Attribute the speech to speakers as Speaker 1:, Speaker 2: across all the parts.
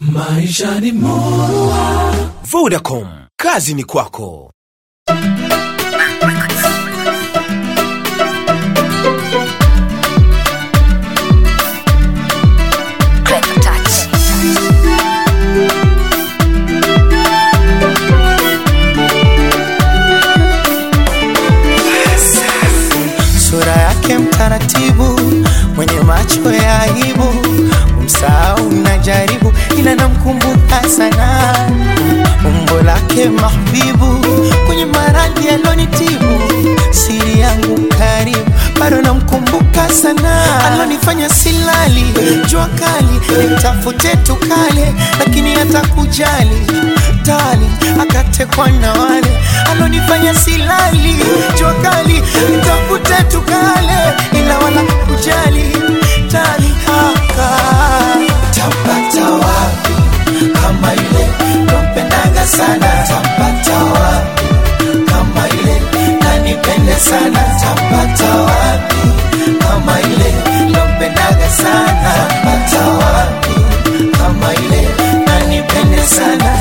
Speaker 1: Maisha ni murua.
Speaker 2: Vodacom, kazi ni kwako.
Speaker 3: Clever touch.
Speaker 4: sura yake mtaratibu, mwenye macho ya aibu, umsahau najaribu, ila namkumbuka sana umbo lake mahbibu, kwenye maradhi alonitibu, siri yangu karibu, bado namkumbuka sana, alonifanya silali, jua kali, nitafute tukale, lakini hata kujali tali, akatekwa na wale alonifanya silali, jua kali, nitafute tukale, ila wala kujali tali, haka tapata wapi kama ile nampendaga sana, tapata wapi kama ile nanipende sana, tapata wapi kama ile nampendaga sana, tapata wapi kama ile nanipende sana.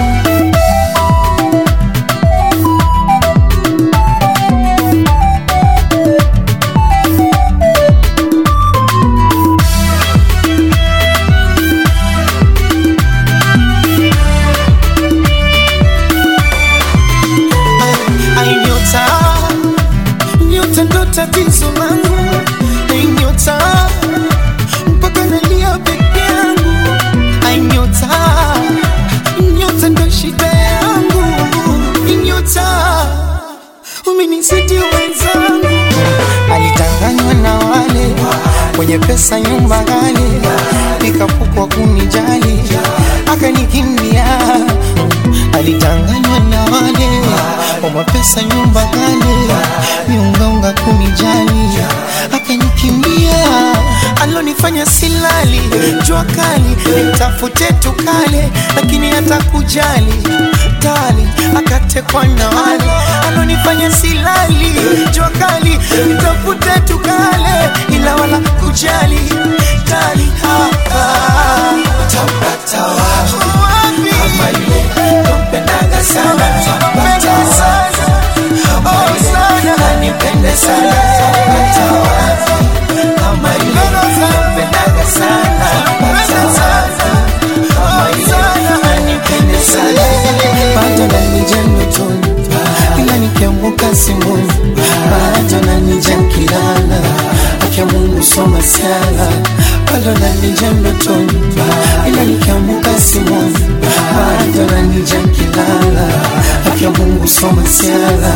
Speaker 4: Ai nyota, nyota ndo tatizo langu. Ai nyota, mpaka nalia peke yangu. Ai nyota, nyota ndo shida yangu. Ai nyota, umenizidi wenzangu. Alitanganywa na wale wenye pesa, nyumba ghali, nikapukwa kunijali, akanikimbia alitanganywa na wale wa mapesa nyumba kale miungaunga kunijali akanikimbia alonifanya silali jua kali nitafute tukale lakini hata kujali tali akatekwa na wale alonifanya silali jua kali nitafute tukale ila wala kujali tali hapa tapata wapi kama ile nampendaga sana tapata wapi kama ile nanipende sana tapata wapi kama ile nampendaga sana tapata wapi kama ile nanipende sana bado nanija ndotoni ila nikiamka simoni bado nanija nkilala akia Mungu soma sala bado nanija ndotoni ila nikiamka simoni bado nanija nkilala akia Mungu soma sala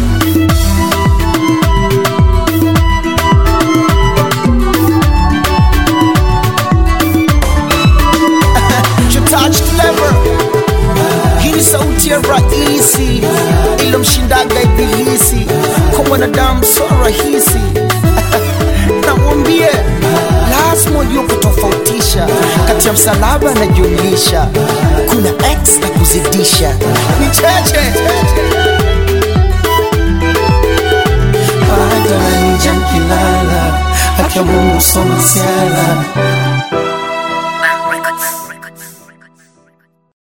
Speaker 5: touch clever hii ni sauti ya rahisi ilomshindaga ibilisi kwa mwanadamu so rahisi namwambie lazima ujue kutofautisha kati ya msalaba na jumlisha kuna x na kuzidisha ni cheche
Speaker 4: bado nanija nkilala akia Mungu soma sala